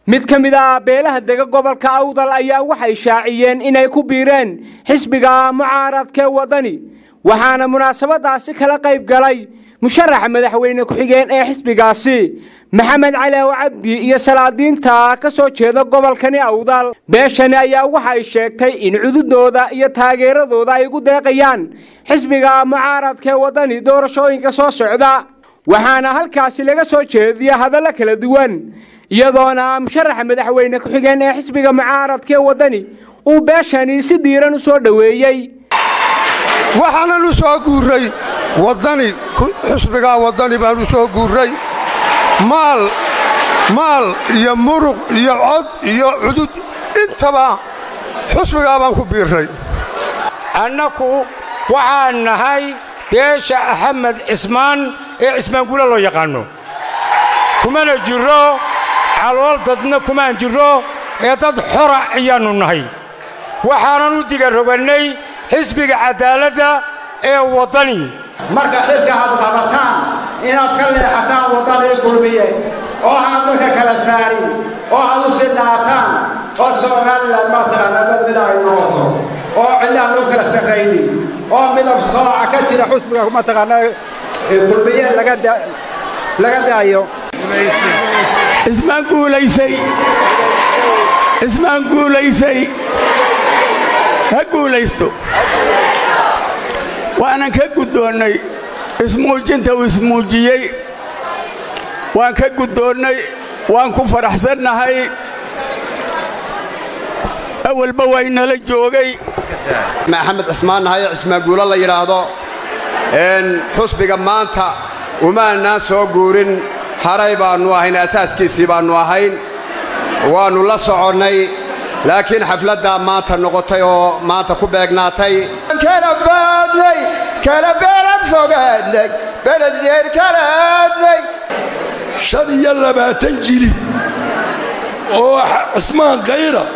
mid ka mid ah beelaha dega gobolka awdal ayaa waxay shaaciyeen inay ku biireen xisbiga mucaaradkee waddani waxaana munaasabadaasi kala qayb galay musharaxa madaxweyne ku-xigeen ee xisbigaasi maxamed cali aw cabdi iyo salaadiinta ka soo jeeda gobolkani awdal beeshani ayaa waxay sheegtay in cududooda iyo taageeradooda ay ugu deeqayaan xisbiga mucaaradkee waddani doorashooyinka soo socda waxaana halkaasi laga soo jeediya hadallo kala duwan iyadoona musharaxa madaxweyne ku-xigeen ee xisbiga mucaaradkee waddani uu beeshani si diiran u soo dhoweeyey waxaanan u soo guurray waddani xisbigaa waddani baan u soo guurray maal maal iyo muruq iyo cod iyo cudud intaba xusbigaa baan ku biirray annaku waxaan nahay beesha axmed cismaan ee cismaanguula loo yaqaanno kumana jirro calool dadna kumaan jirro ee dad xora ayaannu nahay waxaanan u digarogannay xisbiga caddaaladda ee waddani marka xilka aad qabataan inaad ka leexataan waddanii kulmiye oo aad dadka kala saarin oo aad u sidhaataan oo somalilan mataqaanaa dad mida ay noqoto oo cidlaan loo kala sarraynin oo midab sooca ka jira xusbiga mataqaanaa kulmiye laga daayo ismaan guulaysay ismaan guulaysay ha guulaysto waanan ka guddoonnay ismuujinta uu ismuujiyey waan ka guddoonnay waan ku faraxsannahay awalba waynala joogay maxamed cismaan nahaye cismaanguulo la yidhaahdo xusbiga maanta umaanaan soo guurin haray baannu ahayn asaaskiisii baannu ahayn waannu la soconnay laakiin xafladdaa maanta noqotay oo maanta ku beegnaatay kala baadnay kala beela fogaadnay beledyeer kala aadnay shan iyo labaatan jili oo cismaan kayra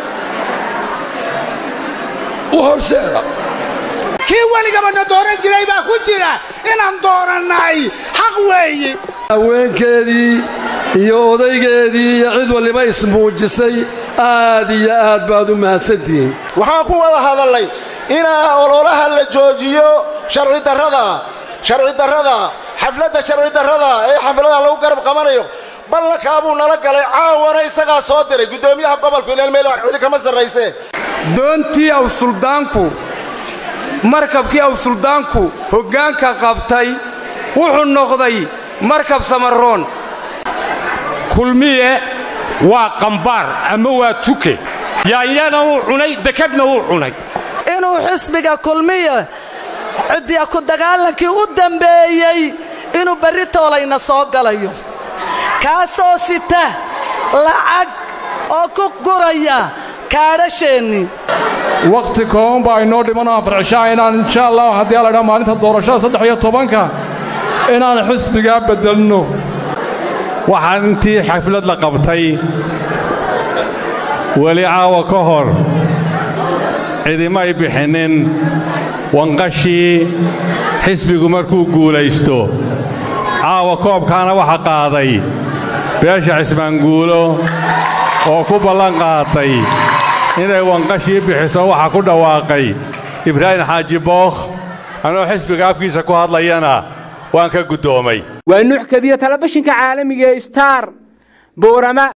u horseeda kii weligabana dooran jiray baa ku jira inaan doorannay xaq weeye haweenkeedii iyo odaygeedii iyo cid waliba ismuujisay aad iyo aad baad u mahadsantihiin waxaan ku wada hadallay inaa ololaha la joojiyo sharcidarrada sharcidarrada xafladda sharcidarrada ee xafladaha lagu garab qabanayo ballankaabuu nala galay caawana isagaa soo diray guddoomiyaha gobolku ilaan meel cidi kama sarrayse doontii aw suldaanku markabkii aw suldaanku hoggaanka qabtay wuxuu noqday markab samaroon kulmiye waa qambaar ama waa tuke yaanyana wuu cunay dekadna wuu cunay inuu xisbiga kulmiye ciddiya ku dagaalankii u dambeeyey inuu berri toolayna soo galayo kaasoo sita lacag oo ku guraya kaadhasheennii wakhti kooban baa inoo dhiman afar cishaa inaan insha allah haddii aladhaa maalinta doorashada saddex iyo tobanka inaan xisbigaa beddelno waxaan intii xaflad la qabtay weli caawa ka hor cidimay bixinnin wanqashii xisbigu markuu guulaysto caawa koobkaana waxa qaaday beesha cismaanguulo oo ku ballan qaatay inay wanqashii bixiso waxa ku dhawaaqay ibraahim xaaji bookh anoo xisbiga afkiisa ku hadlayana waan ka guddoomay waa nuuxkadiya talefishinka caalamiga ee star boorama